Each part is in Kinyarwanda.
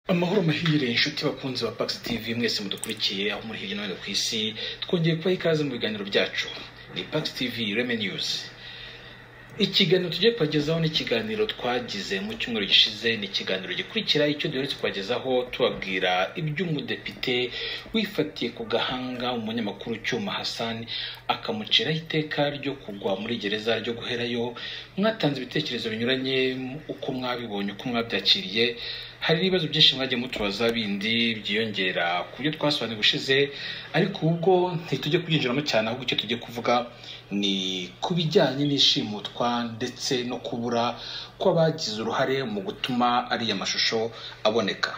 amahoro mahire inshuti bakunzi ba Pax TV mwese mudukurikiye aho muri hirya no hino ku isi twongeye kubaha ikaze mu biganiro byacu ni Pax TV Reme News ikiganiro tugiye kubagezaho ni ikiganiro twagize mu cyumweru gishize ni ikiganiro gikurikira icyo duheretse kubagezaho tubabwira iby'umudepite wifatiye ku gahanga umunyamakuru Cyuma Hassan akamuciraho iteka ryo kugwa muri gereza ryo guherayo mwatanze ibitekerezo binyuranye uko mwabibonye uko mwabyakiriye hari n'ibibazo byinshi mwagiye mutubaza bindi byiyongera ku byo twasobanuye ubushize ariko ubwo ntitujye kubyinjiramo cyane ahubwo icyo tujye kuvuga ni ku bijyanye n'ishimutwa ndetse no kubura kw'abagize uruhare mu gutuma ariya mashusho aboneka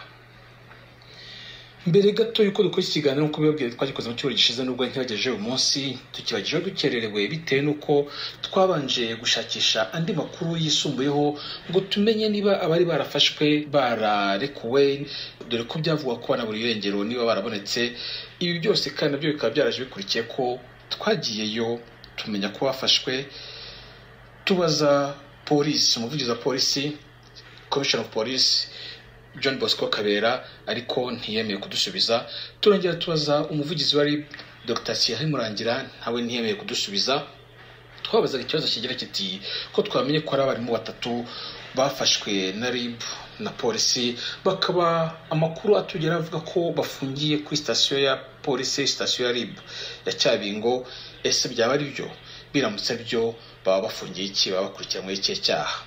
mbere gato y'uko dukora iki kiganiro nk'uko bibabwiye twagikoze mu cyumweru gishize nubwo ntibagejeje uyu munsi tukibagejeho dukererewe bitewe n'uko twabanje gushakisha andi makuru yisumbuyeho ngo tumenye niba abari barafashwe bararekuwe dore ko byavugwa ko banabura irengero niba barabonetse ibi byose kandi nabyo bikaba byaraje bikurikiye ko twagiyeyo tumenya ko bafashwe tubaza polisi umuvugizi wa polisi komishoni ofu polisi John Bosco Kabera ariko ntiyemeye kudusubiza turongera tubaza umuvugizi wari Dr Thierry Murangira nawe ntiyemeye kudusubiza twabazaga ikibazo kigira kiti ko twamenye ko ari abarimu batatu bafashwe na RIB na polisi bakaba amakuru atugera avuga ko bafungiye kuri sitasiyo ya polisi sitasiyo ya RIB ya Cyabingo ese byaba ari byo biramutse byo baba bafungiye iki baba bakurikiranwe ikihe cyaha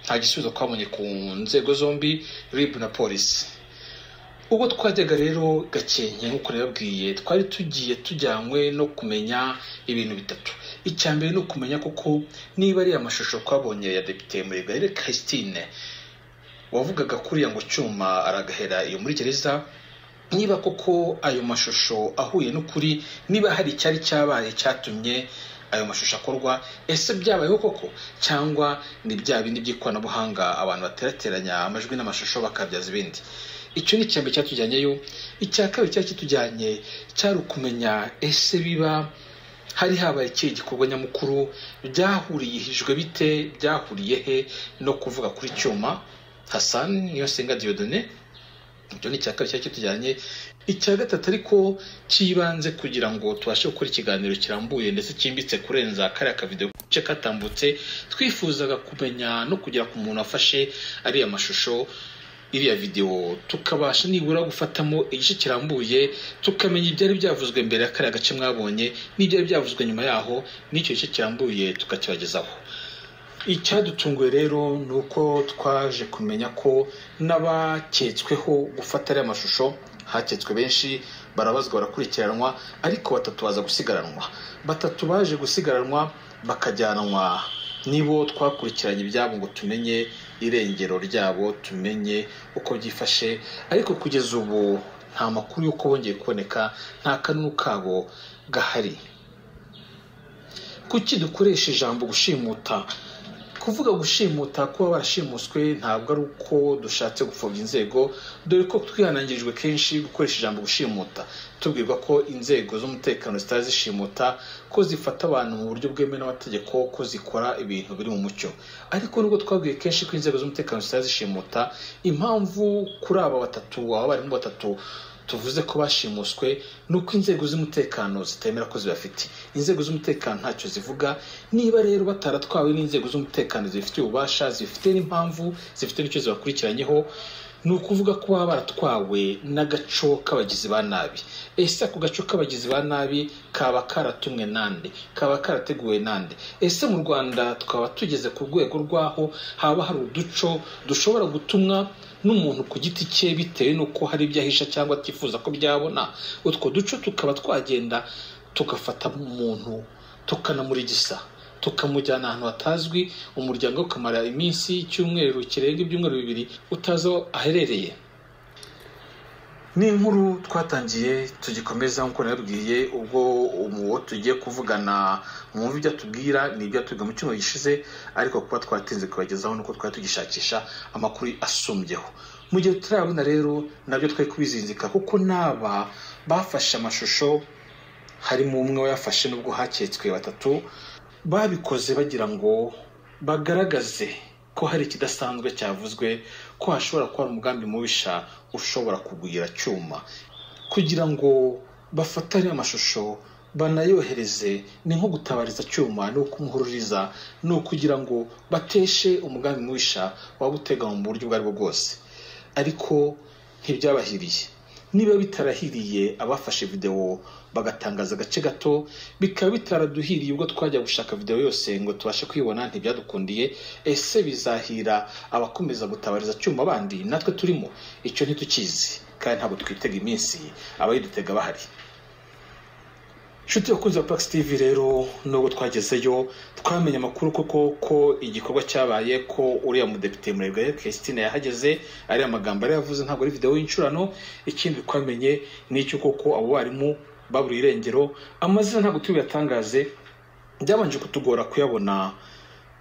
nta gisubizo twabonye ku nzego zombi RIB na polisi ubwo twajyaga rero gakenke nk'uko nababwiye twari tugiye tujyanywe no kumenya ibintu bitatu icya mbere ni ukumenya koko niba ariya mashusho twabonye ya depite murigayire christine wavugaga kuriya ngo cyuma aragahera iyo muri gereza niba koko ayo mashusho ahuye n'ukuri niba hari icyari cyabaye cyatumye ayo mashusho akorwa ese byabayeho koko cyangwa ni bya bindi by'ikoranabuhanga abantu baterateranya amajwi n'amashusho bakabyaza ibindi icyo ni icyambere cyatujyanyeyo icya kabiri cyari kitujyanye cyari ukumenya ese biba hari habaye ikihe gikorwa nyamukuru byahuriyihijwe bite byahuriye he no kuvuga kuri cyuma Hassan niyo senga Dieudonné ibyo ni icya kabiri cyari kitujyanye icya gatatu ariko cyibanze kugira ngo tubashe gukora ikiganiro kirambuye ndetse cyimbitse kurenza kariya kavidewo gace katambutse twifuzaga kumenya no kugera ku muntu wafashe ariya mashusho iriya videwo tukabasha nibura gufatamo igice kirambuye tukamenya ibyari byavuzwe mbere ya kariya gace mwabonye n'ibyari byavuzwe nyuma yaho n'icyo gice kirambuye tukakibagezaho icyadutunguye rero ni uko twaje kumenya ko n'abaketsweho gufata ariya mashusho haketswe benshi barabazwa barakurikiranwa ariko batatu baza gusigaranwa batatu baje gusigaranwa bakajyanwa nibo twakurikiranye ibyabo ngo tumenye irengero ryabo tumenye uko byifashe ariko kugeza ubu nta makuru y'uko bongeye kuboneka nta kanunu kabo gahari kuki dukoresha ijambo gushimuta kuvuga gushimuta kuba barashimuswe ntabwo ari uko dushatse gupfobya inzego dore ko twihanangirijwe kenshi gukoresha ijambo gushimuta tubwirwa ko inzego z'umutekano zitari zishimuta ko zifata abantu mu buryo bwemewe n'amategeko ko zikora ibintu biri mu mucyo ariko nubwo twabwiye kenshi ko inzego z'umutekano zitari zishimuta impamvu kuri aba batatu aba barimo batatu tuvuze ko bashimuswe ni uko inzego z'umutekano zitemera ko zibafite inzego z'umutekano ntacyo zivuga niba rero bataratwawe n'inzego z'umutekano zibifitiye ububasha zifite n'impamvu zifite n'icyo zibakurikiranyeho ni ukuvuga ko baba baratwawe n'agaco k'abagizi ba nabi ese ako gaco k'abagizi ba nabi kaba karatumwe nande kaba karateguwe nande ese mu rwanda twaba tugeze ku rwego rw'aho haba hari uduco dushobora gutumwa n'umuntu ku giti cye bitewe n'uko hari ibyo ahisha cyangwa atifuza ko byabona utwo duco tukaba twagenda tugafata umuntu tukanamurigisa tukamujyana ahantu hatazwi umuryango ukamara iminsi icyumweru kirenga ibyumweru bibiri utazi aho aherereye ni inkuru twatangiye tugikomeza nk'uko nabibwiye ubwo uwo tugiye kuvugana mwumva ibyo atubwira ni ibyo atubwira mu cyumweru gishize ariko kuba twatinze kubagezaho nuko twari tugishakisha amakuru asumbyeho mu gihe tutarabona rero nabyo twari kubizinzika kuko n'aba bafashe amashusho harimo umwe wayafashe n'ubwo haketswe batatu babikoze bagira ngo bagaragaze ko hari ikidasanzwe cyavuzwe ko hashobora kuba hari umugambi mubisha ushobora kugwira cyuma kugira ngo bafatane amashusho banayohereze ni nko gutabariza cyuma ni ukumuhururiza ni ukugira ngo bateshe umugambi mubisha waba uteganywa mu buryo ubwo ari bwo bwose ariko ntibyabahiriye niba bitarahiriye abafashe videwo bagatangaza agace gato bikaba bitaraduhiriye ubwo twajya gushaka videwo yose ngo tubashe kuyibona ntibyadukundiye ese bizahira abakomeza gutabariza cyuma bandi natwe turimo icyo ntitukizi kandi ntabwo twitega iminsi abayidutega bahari inshuti bakunze wa puragisi tivi rero nubwo twagezeyo twamenye amakuru koko ko igikorwa cyabaye ko uriya mudepite murebwa Christine yahageze ariya magambo yari yavuze ntabwo ari videwo y'incurano ikindi twamenye ni icyo koko abo barimu baburiye irengero amazina ntabwo tubiyatangaze byabanje kutugora kuyabona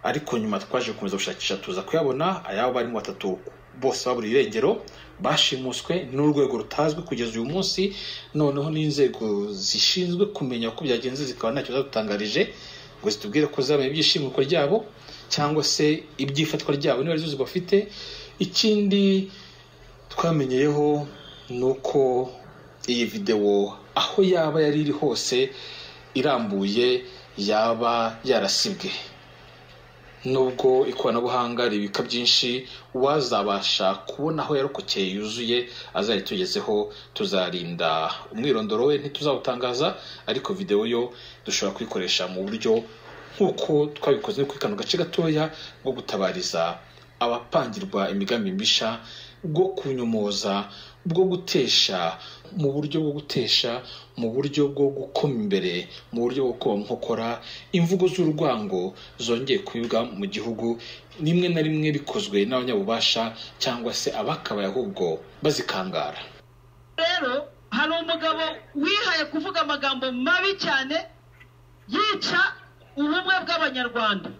ariko nyuma twaje gukomeza gushakisha tuza kuyabona ayabo barimo batatu bose baburiye irengero bashimuswe n'urwego rutazwi kugeza uyu munsi noneho n'inzego zishinzwe kumenya uko byagenze zikaba ntacyo zadutangarije ngo zitubwire ko zabaye ibyishimikwa ryabo cyangwa se iby'ifatwa ryabo niba arizo bafite ikindi twamenyeyeho ni uko iyi videwo aho yaba yari iri hose irambuye yaba yarasibwe nubwo ikoranabuhanga ribika byinshi uwazabasha kubona aho yarokokeye yuzuye azari tugezeho tuzarinda umwirondoro we ntituzawutangaza ariko videwo yo dushobora kuyikoresha mu buryo nk'uko twabikoze kuri kano gace gatoya bwo gutabariza abapangirwa imigambi mibisha bwo kunyomoza bwo gutesha mu buryo bwo gutesha mu buryo bwo gukoma imbere mu buryo bwo kuba nkokora imvugo z'urwango zongeye kwibwa mu gihugu rimwe na rimwe bikozwe n'abanyabubasha cyangwa se abakabaye ahubwo bazikangara rero hari umugabo wihaye kuvuga amagambo mabi cyane yica ubumwe bw'abanyarwanda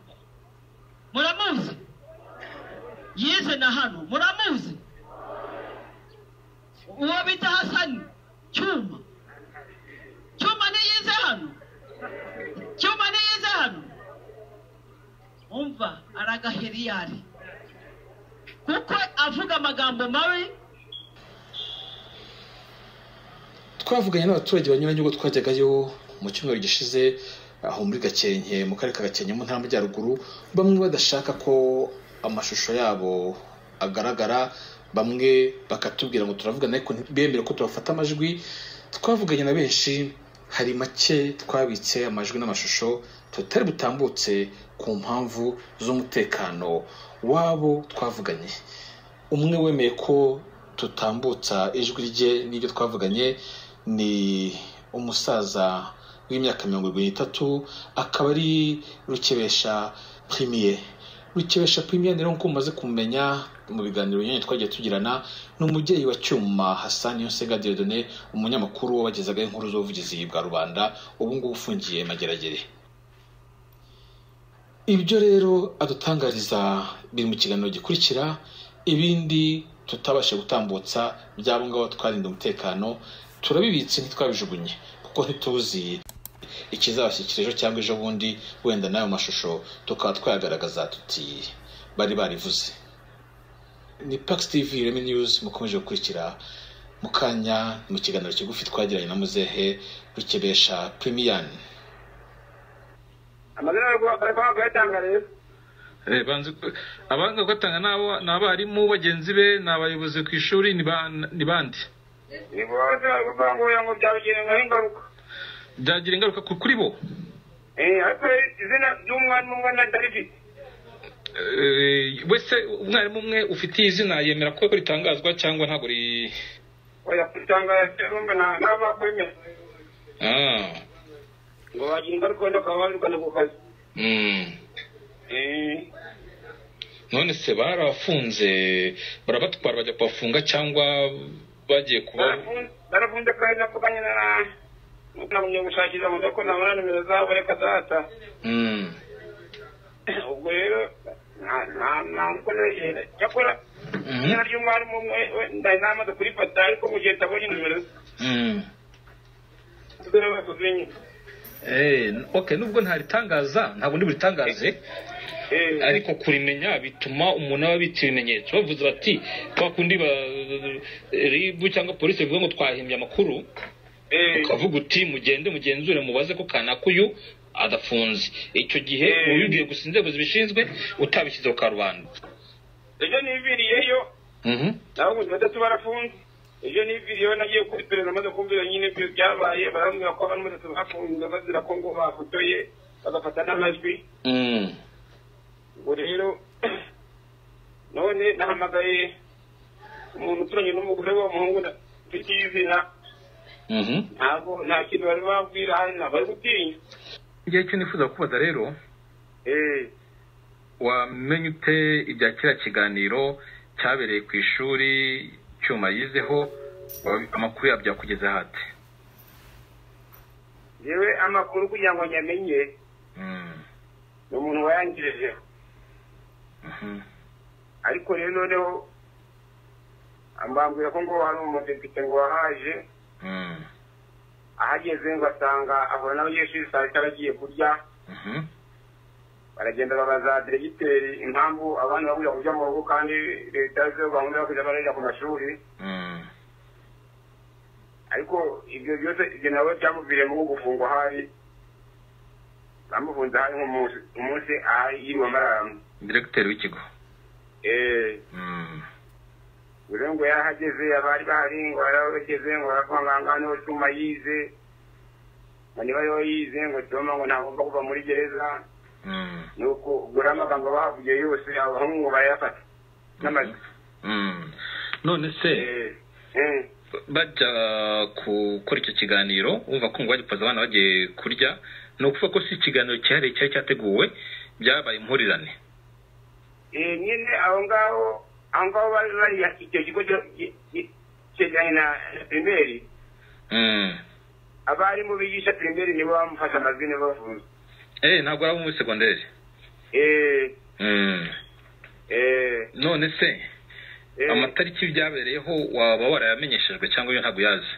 muramuzi yize na hano muramuzi uwo bita hasani cyuma cyuma ntiyize hano cyuma ntiyize hano umva aragaheriyari kuko avuga amagambo mabi twavuganye n'abaturage banyuranye ubwo twajyagayo mu cyumweru gishize aho muri gakenke mu karere ka gakenke mu ntara y'amajyaruguru bamwe badashaka ko amashusho yabo agaragara bamwe bakatubwira ngo turavugana ariko bemera ko tubafata amajwi twavuganye na benshi hari make twabitse amajwi n'amashusho tutari butambutse ku mpamvu z'umutekano wabo twavuganye umwe wemeye ko tutambutsa ijwi rye n'ibyo twavuganye ni umusaza w'imyaka mirongo irindwi n'itatu akaba ari rukebesha primiye rukebesha primiye rero nk'uko mumaze kumenya mu biganiro binyuranye twagiye tugirana ni umubyeyi wa cyuma hasani yosega diridone umunyamakuru wabagezagaho inkuru z'ubuvugizi bwa rubanda ubu ngubu ufungiye mageragere ibyo rero adutangariza biri mu kiganiro gikurikira ibindi tutabasha gutambutsa byabo ngabo twarinda umutekano turabibitse ntitwabijugunye kuko ntituzi ikizabashyikira ejo cyangwa ejo bundi wenda n'ayo mashusho tukaba twayagaragaza tuti bari barivuze ni Pax TV Ireme News mukomeje gukurikira mu kanya mu kiganiro kigufi twagiranye na muzehe rukebesha Premium amazina bari kuyatanga rero abanga kuyatanga ni abarimu bagenzi be ni abayobozi ku ishuri ni bande ni bose bari kuvangurira ngo byabigenera ingaruka byagira ingaruka kuri bo ariko izina ry'umwana umwe na darividi wese umwarimu umwe ufitiye izina yemera ko ritangazwa cyangwa ntabwo ri oya kutangaza rumba na naba kwemera ngo bagira ingaruka wenda ukaba wandukana ku kazi Eh, none se barafunze barabatwara bajya kubafunga cyangwa bagiye kuba barafunze- barafunze kandi nakuvanye na namwe gushakira mu doko nabona nimero zabo reka data Mm. ubwo rero nta- nta- nta nkono ye- cyakora Mhm. izina ry'umwarimu umwe we ndari namaze kurifata ariko mu gihe ntabonye nimero ze Mm. tuzere batuzinye Eh, okay nubwo ntaritangaza ntabwo ndi buritangaze eh, ariko kurimenya bituma umuntu aba abitse ibimenyetso bavuze bati kwa kundi ba ribu cyangwa polisi bivuga ngo twahimbye amakuru eh, ukavuga uti mugende mugenzure mubaze ko kanakuyu adafunze icyo gihe Eh. uba ubibwiye gusa inzego zibishinzwe utabishyize ku karubanda ejo niviriyeyo Mhm. nabaguzi batatu barafunze ejo niviriyeyo nagiye kuri perezida maze kumvira nyine ibyo byabaye barambwira ko abantu batatu bafunze bazira ko ngo bafotoye bagafata n'amajwi Mm. ubwo rero none nahamagaye umuntu uturanye n'umugore w'umuhungu na- mfite izina Mhm. ntabwo nta kintu bari babwira hano bari gutinya igihe cyo nifuza kubaza rero Eh, wamenye ute ibya kiriya kiganiro cyabereye ku ishuri cyuma yizeho wa- amakuru yabyo yakugeze hate yewe amakuru kugira ngo nyamenye Mm, ni umuntu wayangejejeho mhm. ariko rero noneho ambambwira ko ngo hari umudepite ngo wahaje Mm, ahageze ngo asanga ahura n'abanyeshuri saa sita bagiye kurya mhm. baragenda babaza diregiteri impamvu abana babura kujya mu rugo kandi leta zo gahunda yo kujya barajya ku mashuri Mm, ariko ibyo byose ibyo nabo byamuviriyemo nko gufungwa hari bamufunze hari nk'umunsi umunsi aha yiriwe amaramu diregiteri w'ikigo Eh, Mm, buri ngo yarahageze abari bahari ngo yarahageze ngo arakwangangana ngo cyuma yize ngo niba yo yize ngo cyuma ngo ntagomba kuva muri gereza mm, nuko ubwo rero amagambo bahavugiye yose abahungu barayafata n'amajwi mm. none se Eh, eh, bajya gukora icyo kiganiro wumva ko ngo bajya kubaza abana bagiye kurya ni ukuvuga ko si ikiganiro cyihariye cyari cyateguwe byabaye impurirane eh, nyine aho ngaho aho ngaho bari bari icyo kigo cyo- ki- ki- cyegeranye na pirimeri Mm. abarimu bigisha pirimeri nibo bamufashe amajwi nibo bavuze eh ntabwo ari abo muri segonderi Eh, Mm. eh, none se eh. amatariki byabereyeho waba warayamenyeshejwe cyangwa yo ntabwo uyazi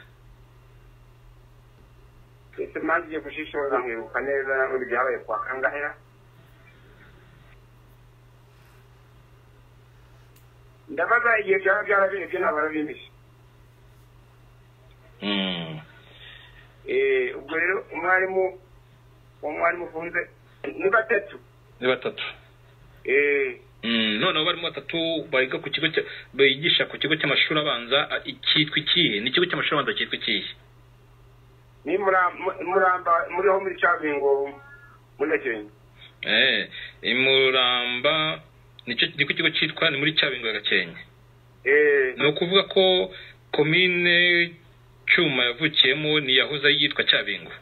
ese mpamvu igiye gushishoza nkibuka neza undi byabaye kwa kangahe ndabaza igihe byaba byarabiri byo ntabwo arabimisha Mm. Eh, ubwo rero umwarimu uwo mwarimu ufunze ni batatu ni batatu Eh, Mm, noneho barimo batatu biga ku kigo cya- bigisha ku kigo cy'amashuri abanza a- cyitwa ikihe ni ikigo cy'amashuri abanza cyitwa ikihe ni Mura- mu- muramba muriho muri cabingo muri gakenke eh imuramba nicyo ni ku kigo cyitwa ni muri cyabingo ya gakenke Eh, ni ukuvuga ko komine cyuma yavukiyemo ni yahoze yitwa cyabingo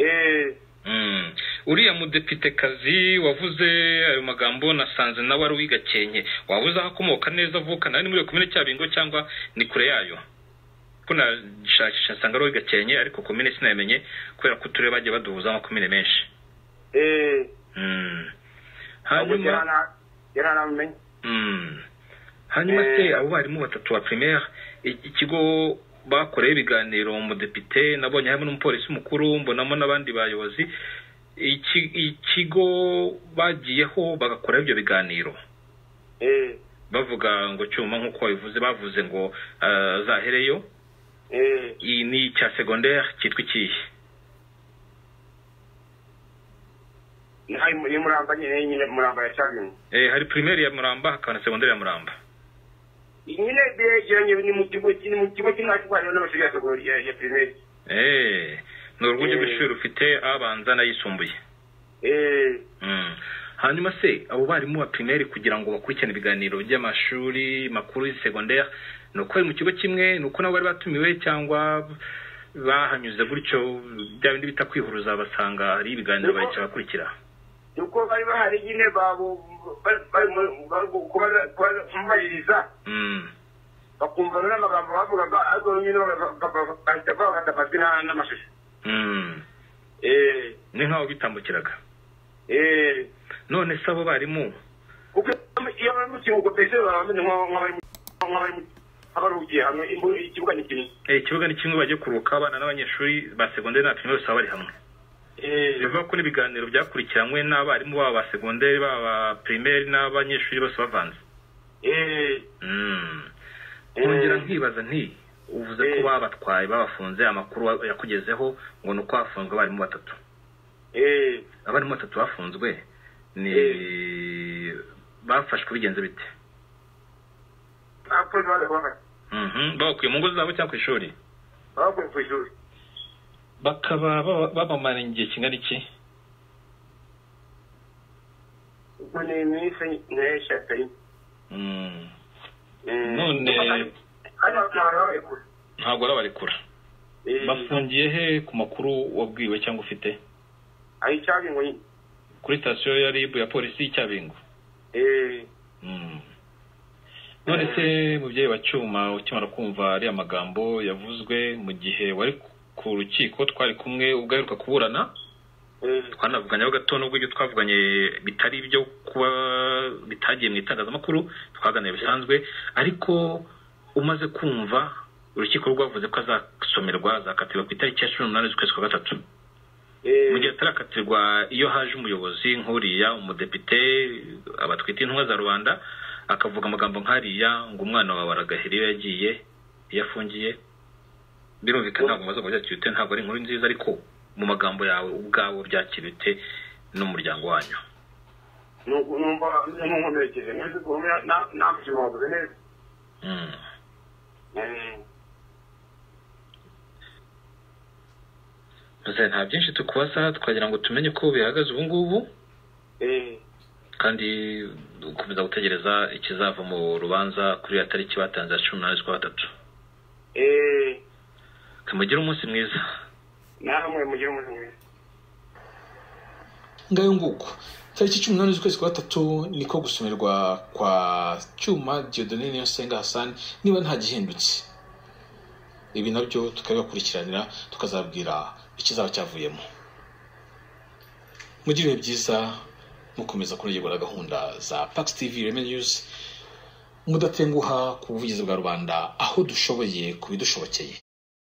eh, Mm. uriya mudepitekazi wavuze ayo magambo nasanze nawe ari uw'i gakenke waba uzi aho akomoka neza avukana ari muri iyo komine cyabingo cyangwa ni kure yayo ko nashakisha nsanga ari uw'i gakenke ariko komine sinayamenye kubera ko uturere bagiye baduhuza amakomine menshi eh. Mm. Ahubwo hanyuma gerana- gerana mumenye Mm. hanyuma se Eh. abo barimu batatu ba primaire i- ikigo bakoreyeho ibiganiro umudepite nabonye harimo n'umupolisi mukuru mbonamo n'abandi bayobozi Iki- ikigo bagiyeho bagakoraho ibyo biganiro Eh, bavuga ngo cyuma nk'uko babivuze bavuze ngo ah, azahereyo eh. iyi ni icya secondaire cyitwa ikihe Naho ni ni muramba nyine nyine muramba ya cabingo Eh, hari primaire ya muramba hakaba na secondaire ya muramba nyine byegeranye ni mu kigo ni mu kigo cy'ingatwari n'amashuri ya segonderi ya- ya pirimeri Eh, ni urwunge Eh. rw'ishuri rufite abanza n'ayisumbuye Eh, Mm. hanyuma se abo barimu ba primaire kugira ngo bakurikirane ibiganiro by'amashuri makuru ya secondaire ni uko bari mu kigo kimwe ni uko nabo bari batumiwe cyangwa bahanyuze gutyo bya bindi bita kwihuruza basanga hari ibiganiro Nuko- bahicara bakurikira nuko bari bahari nyine babu bari- bari mu- bari kuba- kuba- kumbaririza Mm. bakumva rero amagambo bavugaga ariko nyine baga- baga- bahita bafata amajwi na- n'amashusho Mm. Eh, ni nk'aho bitambukiraga eh. none se abo barimu kuko iyo bari mu kiruhuko mbese baba bameze nk'aho- nk'abari mu- nk'abari mu- nk'abaruhukiye hamwe imbu- ikibuga ni kinini Eh, ikibuga ni kimwe bagiye kuruhuka abana n'abanyeshuri ba secondaire na primaire bose baba bari hamwe bivuga ko n'ibiganiro byakurikiranywe n'abarimu baba ba segonderi baba ba pirimeri n'abanyeshuri bose bavanze nkongera nkibaza nti uvuze ko babatwaye babafunze amakuru yakugezeho ngo ni uko hafunzwe abarimu batatu abarimu batatu bafunzwe ni bafashwe bigenze bite abakozi bari kubafasha babakuye mu ngo zabo cyangwa ku ishuri babakuye ku ishuri bakaba babamara igihe kingana iki ubwo ni iminsi nayo eshatu ariko Mm. none kandi bakaba babarekura ntabwo arabarekura bafungiye he ku makuru wabwiwe cyangwa ufite ari icyabi ngo nyine kuri sitasiyo ya rib ya polisi y'icyabingo Eh, Mm. none se mubyeyi wa cyuma ukimara kumva ariya magambo yavuzwe mu gihe wari ku- ku rukiko twari kumwe ubwo aheruka kuburana eh, twanavuganyeho gato n'ubwo ibyo twavuganye bitari ibyo kuba bitagiye mu itangazamakuru twaganira bisanzwe ariko umaze kumva urukiko rwavuze ko azasomerwa azakatirwa ku itariki ya cumi n'umunani z'ukwezi kwa gatatu eh, mu gihe atarakatirwa iyo haje umuyobozi nk'uriya umudepite abatwite intumwa za rubanda akavuga amagambo nk'ariya ngo umwana wawe aragahera iyo yagiye iyo afungiye birumvikana ntabwo amaze byakira ute ntabwo ari inkuru nziza ariko mu magambo yawe ubwawe byakira ute n'umuryango wanyu nu- numva numuhumekeze nzi guhumya namutima wavuze neza Mm. Eh, Gusa nta byinshi tukubaza twagira ngo tumenye uko bihagaze ubu ngubu eh, kandi ukomeza gutegereza ikizava mu rubanza kuri iyo tariki batanze ya cumi n'umunani z'ukwa gatatu eh, kamugire umunsi mwiza namwe mugire umunsi mwiza ngayo nguko tariki cumi n'umunani z'ukwezi kwa gatatu niko gusomerwa kwa cyuma diodone niyosenga hasani niba nta gihindutse ibi nabyo tukabibakurikiranira tukazabwira ikizaba cyavuyemo mugire ibihe byiza mukomeza kunogerwa na gahunda za pax tv reme news mudatenguha ku buvugizi bwa rubanda aho dushoboye ku bidushobokeye